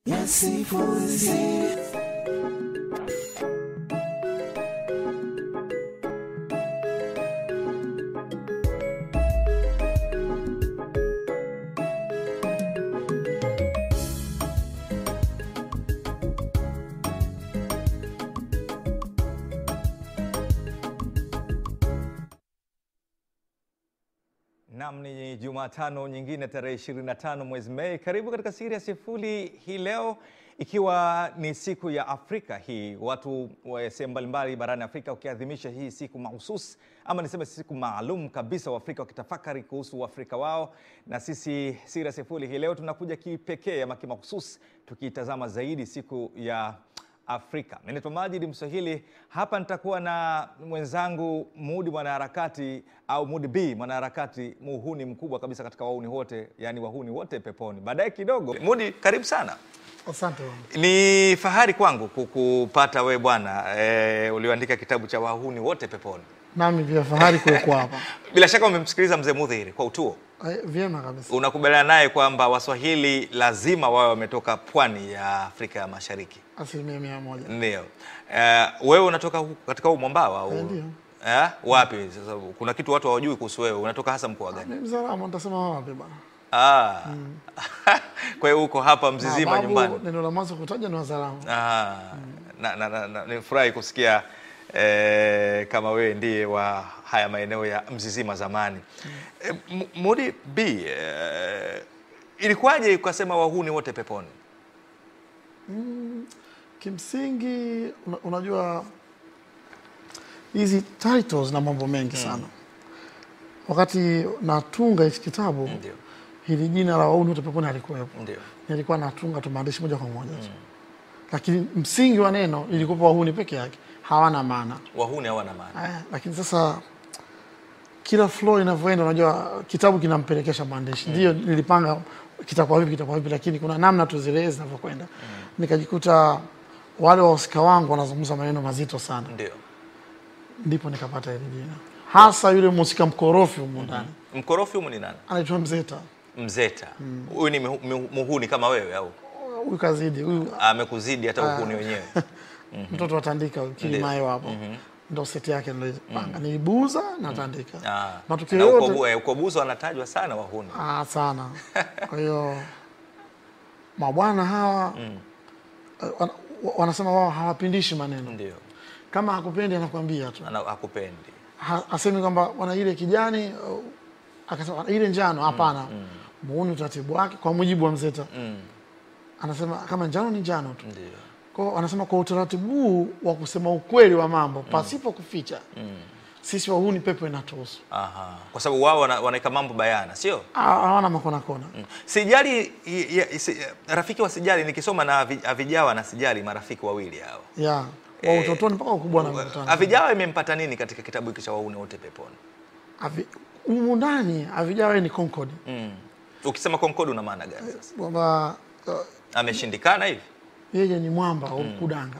Nam, ni Jumatano nyingine tarehe 25 mwezi Mei. Karibu katika Siri ya Sifuri hii leo, ikiwa ni siku ya Afrika hii, watu wa sehemu mbalimbali barani Afrika wakiadhimisha hii siku mahususi ama niseme siku maalum kabisa, Waafrika wakitafakari kuhusu uafrika wao. Na sisi Siri ya Sifuri hii leo tunakuja kipekee ama kimahususi tukiitazama zaidi siku ya Afrika. Mimi naitwa Majid Mswahili, hapa nitakuwa na mwenzangu Mudi mwanaharakati au Mudi B mwanaharakati, muhuni mkubwa kabisa katika wahuni wote, yani wahuni wote peponi. Baadaye kidogo, Mudi, karibu sana. Asante. Ni fahari kwangu kukupata we bwana e, ulioandika kitabu cha wahuni wote peponi. Nami pia fahari kuwekwa hapa. Bila shaka umemsikiliza mzee Mudhiri kwa utuo, Eh, Vyema kabisa. unakubaliana naye kwamba Waswahili lazima wawe wametoka pwani ya Afrika ya Mashariki? Asilimia mia moja. Ndio. Eh, wewe unatoka huku katika huu mwambao au? Eh, ndio. Eh, wapi? Sasa kuna kitu watu hawajui kuhusu wewe. Unatoka hasa mkoa gani? Ni Mzaramo, nitasema wapi bana? Ah. Kwa hiyo uko hapa Mzizima Babu, nyumbani. Neno la mwanzo kutaja ni Wazaramo. Ah. Na, na, na, na, nifurahi kusikia eh, kama wewe ndiye wa haya maeneo ya Mzizima zamani. Eh, M- Mudi B, eh, ilikuwaje ukasema wahuni wote peponi? Kimsingi una, unajua hizi titles na mambo mengi sana. Wakati natunga hichi kitabu Ndio. hili jina la wauni wote peponi halikuwepo. Ndio. Nilikuwa natunga tu maandishi moja kwa moja tu. Lakini msingi wa neno ilikuwa wahuni peke yake, hawana maana. Wahuni hawana maana. Aya, lakini sasa kila flow inavyoenda, unajua kitabu kinampelekesha mwandishi. Ndio nilipanga kitakuwa vipi, kitakuwa vipi, lakini kuna namna tu zile zinavyokwenda. Nikajikuta wale wahusika wangu wanazungumza maneno mazito sana, Ndio. ndipo nikapata hili jina, hasa yule mhusika mkorofi humu ndani Mkorofi humu ni nani? anaitwa Mzeta. Mzeta. Huyu ni mihu- mihu- muhuni kama wewe au? Huyu kazidi huyu, amekuzidi hata uhuni wenyewe. mtoto wa Tandika Kilimayo hapo ndo seti yake nilipanga, nilibuza na Tandika Ah. matukio Na uko yote Bu- eh, uko Buzo wanatajwa sana wahuni. Ah, sana. Kwa hiyo mabwana hawa eh, wana, wanasema wao hawapindishi maneno. Ndio. Kama hakupendi anakuambia tu, Ana hakupendi. ha, asemi kwamba wana ile kijani uh, akasema ile njano. Hapana, muone utaratibu wake kwa mujibu wa Mzeta. Mm. Anasema kama njano ni njano tu. Ndio. Kwa hiyo anasema kwa utaratibu huu wa kusema ukweli wa mambo pasipo kuficha, sisi wahuni pepo inatuhusu. Aha. Kwa sababu wao wana- wanaweka mambo bayana, sio? Ah, Hawana makona kona. Mm. Sijali i- ya- si- rafiki wa Sijali nikisoma na Avi- Avijawa na Sijali marafiki wawili hao. Ya, wa utotoni mpaka ukubwa na mkutano. Avijawa imempata nini katika kitabu hiki cha wahuni wote peponi? Avi- humu ndani havijawa ni Concord Mm. Ukisema Concord una maana gani sasa? kwamba uh, Ameshindikana hivi? yeye ni mwamba au kudanga.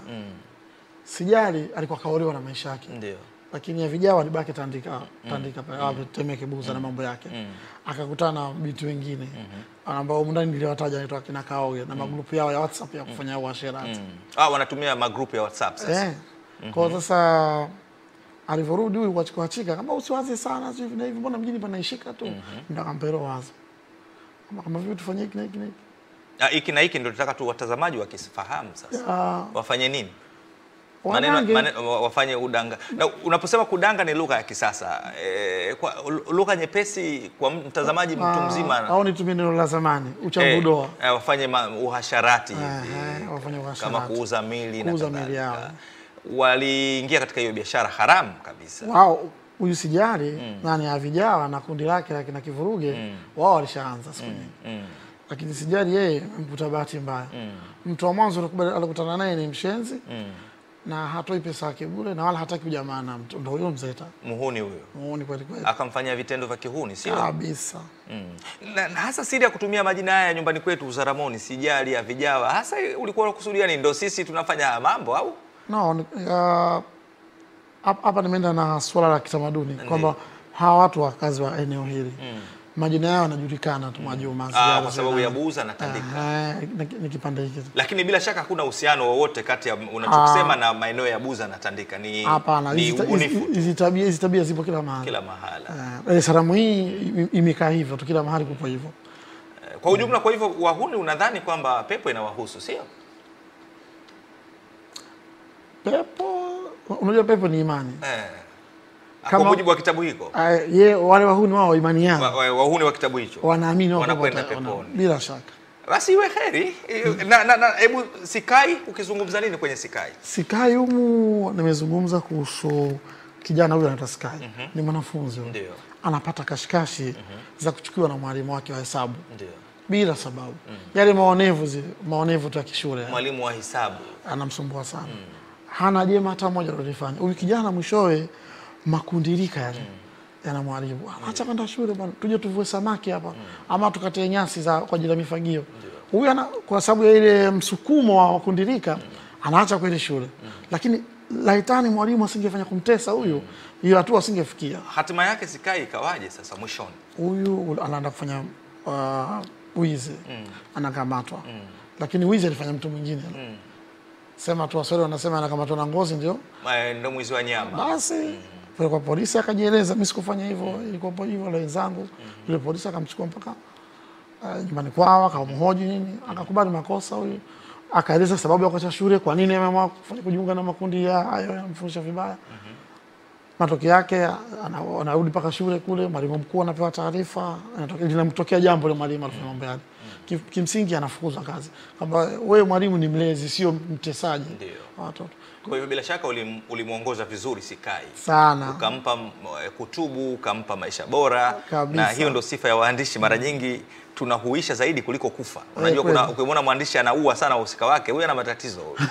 Sijali alikuwa kaolewa na maisha yake, Ndio. lakini Avijawa alibaki Tandika Tandika pale mm. Temeke Buza na mambo yake akakutana na binti wengine ambao humu ndani niliwataja naitwa kina Kaoge na magrupu yao ya WhatsApp ya kufanya uasherati Mm. Ah, wanatumia magrupu ya WhatsApp sasa. eh. Kwa hiyo sasa alivyorudi huyu kwa kuachika kama usiwaze sana sio hivi na hivi, mbona mjini panaishika tu ndo akampero wazo kama kama vipi tufanye hiki na hiki na hiki Ah, hiki na hiki ndio tunataka tu watazamaji wakisifahamu sasa. Ah, Wafanye nini? Maneno, wadange. maneno, wa- wafanye udanga. Na unaposema kudanga ni lugha ya kisasa. E, kwa lugha nyepesi kwa mtazamaji mtu Ah, mzima. au nitumie neno la zamani Eh, uchambudoa eh, wafanye ma, uhasharati Ehe, hivi wafanye kama uhasharati. kuuza mili Kuuza na mili kadhalika. yao. Waliingia katika hiyo biashara haramu kabisa. wao huyu sijali nani avijawa na kundi lake la kina kivuruge wao walishaanza siku nyingi Mm. lakini sijali yeye mkuta bahati mbaya mtu wa mwanzo alikubali- alikutana naye ni mshenzi na hatoi pesa yake bure na wala hataki ujamaa na mtu ndo huyo mzeta Muhuni huyo muoni kweli kweli akamfanyia vitendo vya kihuni, sio? kabisa Mm. Na, na hasa siri ya kutumia majina haya nyumbani kwetu Uzaramoni, Sijali, Avijawa, hasa ulikuwa unakusudia nini? Ndio sisi tunafanya haya mambo au? no ni- ah, hapa hapa nimeenda na swala la kitamaduni kwamba hawa watu wakazi wa eneo hili majina yao yanajulikana tu Mwajuma. Ah, Sigara kwa sababu zile. ya buza na tandika. Aha, ni- ni kipande hiki tu. Lakini bila shaka hakuna uhusiano wowote kati ya unachokisema na maeneo ya Buza na Tandika. Ni, Hapana, ni hizi ta- ubunifu hizi- tu hizi tabia hizi tabia zipo kila mahali. kila mahala. Eh, Dar es Salaam hii ime- imekaa hivyo tu, kila mahali kupo hivyo. Kwa ujumla, kwa hivyo wahuni unadhani kwamba pepo inawahusu sio? Pepo, unajua pepo ni imani. Eh. Kama- Kwa mujibu wa kitabu hiko Ah, Ye wale wahuni wao imani wa- yao wa- wahuni wa kitabu hicho wanaamini wao wanakwenda kwamba wata- peponi. bila shaka. basi iwe heri. Na, na, na, hebu Sikai, ukizungumza nini kwenye Sikai? Sikai humu nimezungumza kuhusu kijana huyu anaitwa Sikai. Ni mwanafunzi huyu. Ndio, Anapata kashikashi za kuchukiwa na mwalimu wake wa hesabu ndio, bila sababu. Yale maonevu zi, maonevu tu ya kishule mwalimu wa hisabu anamsumbua sana. Hana jema hata moja alilofanya. Huyu kijana mwishowe makundirika yale yanamwaribu. Acha kwenda shule bwana, tuje tuvue samaki hapa ama tukate nyasi za kwa ajili ya mifagio. Huyu ana kwa sababu ya ile msukumo wa kundirika anaacha kwenda shule. Lakini laitani mwalimu asingefanya kumtesa huyu, hiyo hatua asingefikia. hatima yake Sikai ikawaje sasa mwishoni? Huyu anaenda kufanya uh, wizi anakamatwa, lakini wizi alifanya mtu mwingine sema tu Waswahili wanasema anakamatwa na ngozi ndio Eh, Ndo mwizi wa nyama. basi pale kwa polisi akajieleza, mimi sikufanya hivyo, ilikuwa po- hivyo la wenzangu. Yule polisi akamchukua mpaka uh, nyumbani kwao, akamhoji nini, akakubali makosa huyu, akaeleza sababu ya kuacha shule, kwa nini ameamua kufanya kujiunga na makundi ya hayo yanamfundisha vibaya. Matokeo yake ana- anarudi mpaka shule kule, mwalimu mkuu anapewa taarifa, anatokea- linamtokea jambo ile mwalimu alifanya mambo yale. Ki- Kimsingi anafukuzwa kazi, kwamba wewe mwalimu ni mlezi, sio mtesaji Ndio. wa watoto Kwa hivyo bila shaka ulim- ulimwongoza vizuri Sikai, sana. ukampa m- eh, kutubu, ukampa maisha bora, Kabisa. na hiyo ndo sifa ya waandishi. Mara nyingi tunahuisha zaidi kuliko kufa. Unajua, kweli. kuna ukimwona mwandishi anaua sana wahusika wake, huyu ana matatizo huyu.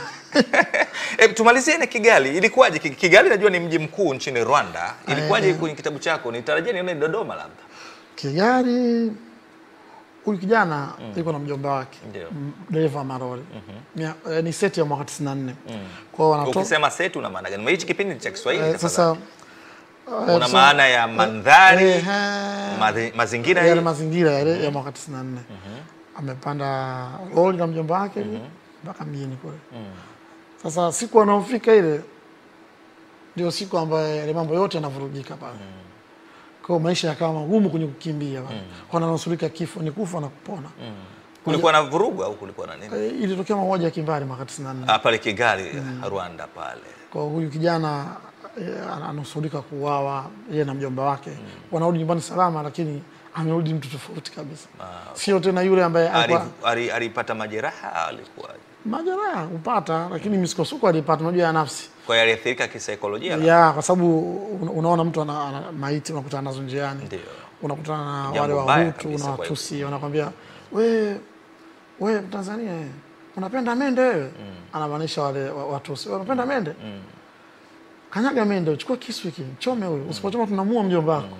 E, tumalizie na Kigali. Ilikuwaje? Ki- Kigali najua ni mji mkuu nchini Rwanda. Ilikuwaje Eh. kwenye kitabu chako? Nitarajia nione Dodoma labda. Kigali, huyu kijana yuko na mjomba wake Ndio. m- dereva wa maroli Mia- eh, ni seti ya mwaka 94 kwao wanatoka Ukisema setu una maana gani? Hichi kipindi ni cha Kiswahili eh, tafadhali. sasa eh, una so- maana ya mandhari, eh, eh, mazi- mazingira yale hii? mazingira yale ya mwaka 94 amepanda lori na mjomba wake mpaka mjini kule sasa siku anaofika ile ndio siku ambayo yale mambo yote yanavurugika pale kwa hiyo maisha yakawa magumu kwenye kukimbia pale wananusurika kifo ni kufa na kupona Kulikuwa na vurugu au kulikuwa na nini? Eh, ilitokea mauaji ya kimbari mwaka 94 Ah, pale Kigali, Rwanda pale. kwa huyu kijana eh, ana- anusurika kuuawa yeye na mjomba wake wanarudi nyumbani salama lakini amerudi mtu tofauti kabisa sio tena yule ambaye Ali- alikuwa ali- Alipata majeraha alikuwa majeraha hupata lakini misukosuko alipata unajua ya nafsi kwa hiyo aliathirika kisaikolojia labda? ya kwa sababu una- unaona mtu ana, ana maiti unakutana nazo njiani Ndio. unakutana na Jambo wale baya wahutu kabisa na kwa watusi wanakwambia we we Tanzania eh, unapenda mende wewe anamaanisha wale wa- watusi "Wewe unapenda mende kanyaga mende chukua kisu hiki chome huyu usipochoma tunamua mjomba wako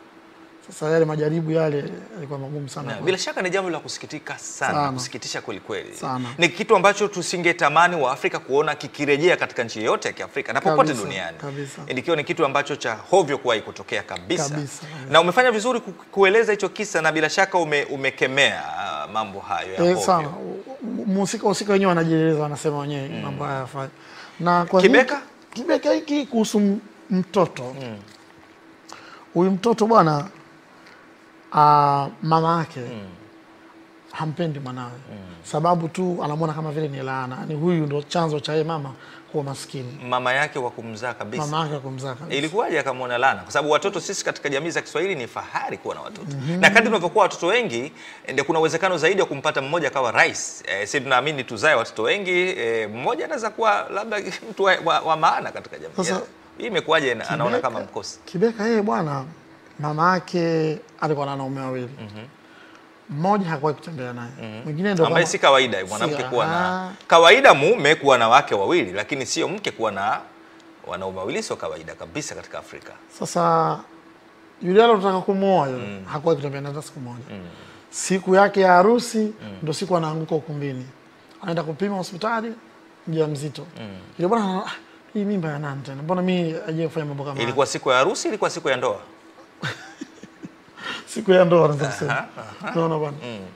sasa yale majaribu yale yalikuwa magumu sana Na kwa- bila shaka ni jambo la kusikitika sana, Sana. kusikitisha kweli kweli. Sana. Ni kitu ambacho tusingetamani wa Afrika kuona kikirejea katika nchi yoyote ya Kiafrika na popote Kabisa, duniani. kabisa. Ikiwa ni kitu ambacho cha hovyo kuwahi kutokea kabisa. Kabisa, kabisa. Na umefanya vizuri ku- kueleza hicho kisa na bila shaka ume, umekemea ah, mambo hayo ya Eh, hovyo. sana mhusika husika wenyewe wanajieleza wanasema wenyewe mambo haya yafai na kwa Kibeka? hiki- kibeka hiki kuhusu m- mtoto huyu mtoto bwana ah, mama yake hampendi mwanawe sababu tu anamwona kama vile ni laana ni huyu ndo chanzo cha yeye mama kuwa maskini Mama yake wa kumzaa kabisa. mama yake kumzaa kabisa. Ilikuwaje akamwona laana? Kwa sababu watoto sisi katika jamii za Kiswahili ni fahari kuwa na watoto na kadri unavyokuwa watoto wengi ndio kuna uwezekano zaidi wa kumpata mmoja akawa rais. E, sisi tunaamini tuzae watoto wengi e, mmoja anaweza kuwa labda mtu wa, wa, wa maana katika jamii. Sasa, yetu. Hii imekuwaje na- anaona Kibeka- kama mkosi? Kibeka yeye bwana, mama yake alikuwa na wanaume wawili, mmoja hakuwahi kutembea naye, mwingine ndo Ambaye kama- si kawaida mwanamke Si, kuwa na ah. kawaida, mume kuwa na wake wawili, lakini sio mke kuwa na wanaume wawili, sio kawaida kabisa katika Afrika. Sasa yule alotaka kumwoa yule hakuwahi kutembea naye hata siku moja. Siku yake ya harusi ndo siku anaanguka ukumbini, anaenda kupima hospitali, mjamzito. Yule bwana anaona, "Ah, hii mimba ya nani tena? Mbona mimi aje kufanya mambo kama haya?" Ilikuwa siku ya harusi, ilikuwa siku ya ndoa. siku ya ndoa naweza kusema unaona bwana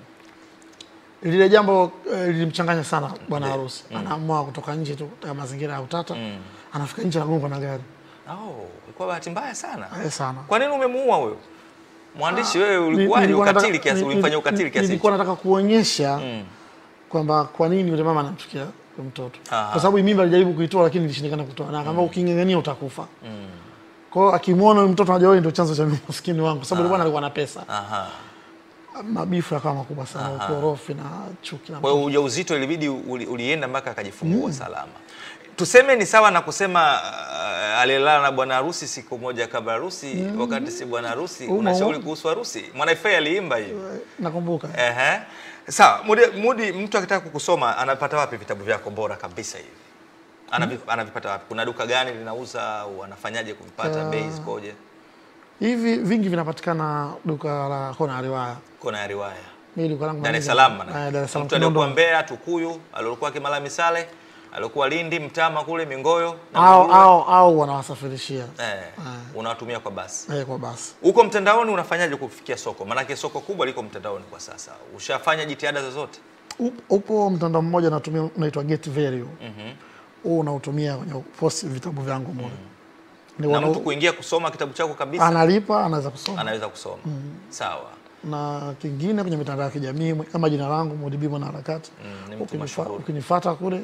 lile jambo eh, lilimchanganya sana bwana harusi anaamua kutoka nje tu katika mazingira ya utata anafika nje anagongwa na gari Oh, ilikuwa bahati mbaya sana. Eh, sana Kwa nini umemuua huyo mwandishi? Wewe Ni- ulikuwaje nilikuwa nataka- ukatili kiasi, ni- ulimfanyia ni- ukatili kiasi nilikuwa hicho? nataka kuonyesha Mm. kwamba kwa nini yule mama anamchukia yule mtoto Aha. kwa sababu hii mimba alijaribu kuitoa lakini ilishindikana kutoa na akaambia uking'ang'ania utakufa kwa hiyo akimwona huyu mtoto anajua yeye ndio chanzo cha umaskini wangu kwa sababu yule bwana alikuwa na pesa Aha. mabifu yakawa makubwa sana ukorofi na chuki na Kwa hiyo ujauzito ilibidi uli, ulienda mpaka akajifungua salama. Tuseme ni sawa na kusema uh, alilala na bwana harusi siku moja kabla harusi, wakati si bwana harusi. Umo, Unashauri umo. kuhusu harusi? Mwanaifei aliimba hiyo. nakumbuka Ehe. Sawa, Mudi, Mudi mtu akitaka kukusoma anapata wapi vitabu vyako bora kabisa hivi? Anavi, anavipata wapi? Kuna duka gani linauza au anafanyaje kuvipata? Uh, Bei zikoje? hivi vingi vinapatikana duka la kona ya riwaya Kona ya riwaya. mimi duka langu Dar es manager- Salaam. Eh, maana. Dar es Salaam Mtu aliyekuwa Kinondoni. Mbeya, Tukuyu, aliokuwa Kimara Misale, aliokuwa Lindi, Mtama kule Mingoyo na au Mbulu. au au wanawasafirishia eh, unawatumia kwa basi. eh, kwa basi Huko mtandaoni unafanyaje kufikia soko? Maanake soko kubwa liko mtandaoni kwa sasa. Ushafanya jitihada zozote? Up- upo mtandao mmoja natumia unaitwa Get Value huu unautumia kwenye post vitabu vyangu mule Ni Na wana- mtu kuingia kusoma kitabu chako kabisa analipa anaweza kusoma anaweza kusoma. Sawa. na kingine kwenye mitandao ya kijamii kama jina langu Modibi Mwanaharakati Mm, ni mtu Ukinifa- mashuhuri. ukinifuata kule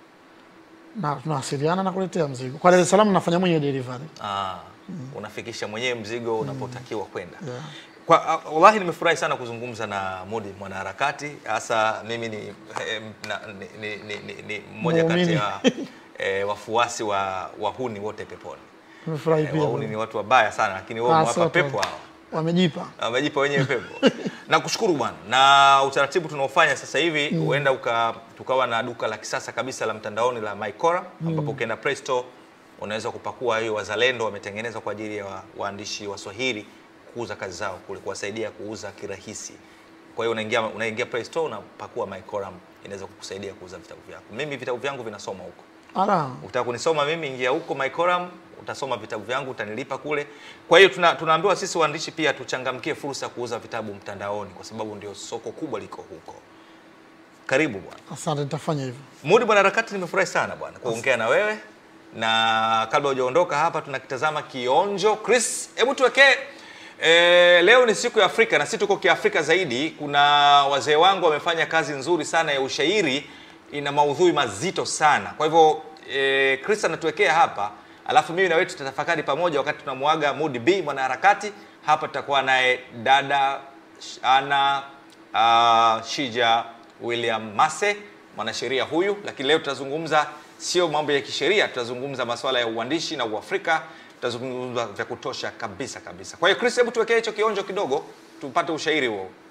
na tunawasiliana na kuletea mzigo kwa Dar es Salaam nafanya mwenye delivery Ah, unafikisha mwenyewe mzigo unapotakiwa kwenda. Yeah. Kwa ah, wallahi nimefurahi sana kuzungumza na Mudi mwanaharakati, hasa mimi ni, eh, na, ni, ni, ni, ni, ni mmoja kati Muumini. ya eh, wafuasi wa wahuni wote peponi. nimefurahi Eh, pia wahuni ni watu wabaya sana, lakini wao Ah, mwapa sio pepo tu. hao wamejipa wamejipa wenyewe pepo. Nakushukuru bwana, na utaratibu tunaofanya sasa hivi huenda uka tukawa na duka la kisasa kabisa la mtandaoni la Mycora ambapo ukienda Play Store unaweza kupakua hiyo Wazalendo wametengeneza kwa ajili ya wa- waandishi wa Swahili kuuza kazi zao kule, kuwasaidia kuuza kirahisi. Kwa hiyo unaingia unaingia Play Store unapakua Mycora, inaweza kukusaidia kuuza vitabu vyako. Mimi vitabu vyangu vinasoma huko. ala Ukitaka kunisoma mimi, ingia huko Mycoram, utasoma vitabu vyangu, utanilipa kule. Kwa hiyo tuna, tunaambiwa sisi waandishi pia tuchangamkie fursa ya kuuza vitabu mtandaoni, kwa sababu ndio soko kubwa liko huko. Karibu bwana asante nitafanya hivyo Mudi bwana harakati, nimefurahi sana bwana kuongea na wewe, na kabla hujaondoka hapa tunakitazama kionjo. Chris, hebu tuwekee E, leo ni siku ya Afrika na si tuko kiafrika zaidi. Kuna wazee wangu wamefanya kazi nzuri sana ya ushairi, ina maudhui mazito sana. Kwa hivyo e, Chris anatuwekea hapa, alafu mimi na wewe tutatafakari pamoja wakati tunamwaga Mudi B mwanaharakati. Hapa tutakuwa naye dada Sh- Ana uh, Shija William Mase mwanasheria huyu, lakini leo tutazungumza sio mambo ya kisheria, tutazungumza masuala ya uandishi na uafrika, tutazungumza vya kutosha kabisa kabisa. Kwa hiyo Chris, hebu tuwekee hicho kionjo kidogo tupate ushairi huo.